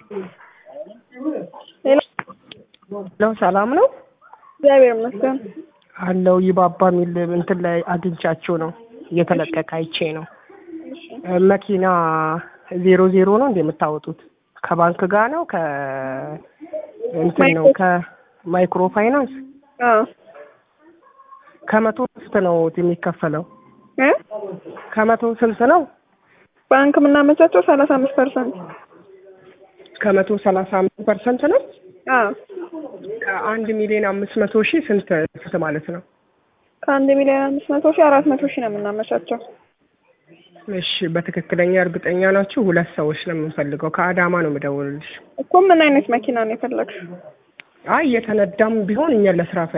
ነው ሰላም ነው እግዚአብሔር ይመስገን። አለው ይባባ የሚል እንትን ላይ አግኝቻችሁ ነው እየተለቀቀ አይቼ ነው። መኪና ዜሮ ዜሮ ነው እንደ የምታወጡት ከባንክ ጋር ነው ከ እንትን ነው ከማይክሮ ፋይናንስ አዎ ከመቶ ስንት ነው የሚከፈለው? እ ከመቶ ስንት ነው? ባንክ የምናመቻቸው ሰላሳ አምስት ፐርሰንት ከመቶ ሰላሳ አምስት ፐርሰንት ነው። አዎ ከአንድ ሚሊዮን አምስት መቶ ሺህ ስንት ስንት ማለት ነው? ከአንድ ሚሊዮን አምስት መቶ ሺህ አራት መቶ ሺህ ነው የምናመቻቸው። እሺ በትክክለኛ እርግጠኛ ናችሁ? ሁለት ሰዎች ነው የምንፈልገው። ከአዳማ ነው የምደውልልሽ። እኮ ምን አይነት መኪና ነው የፈለግሽው? አይ እየተነዳም ቢሆን እኛን ለስራ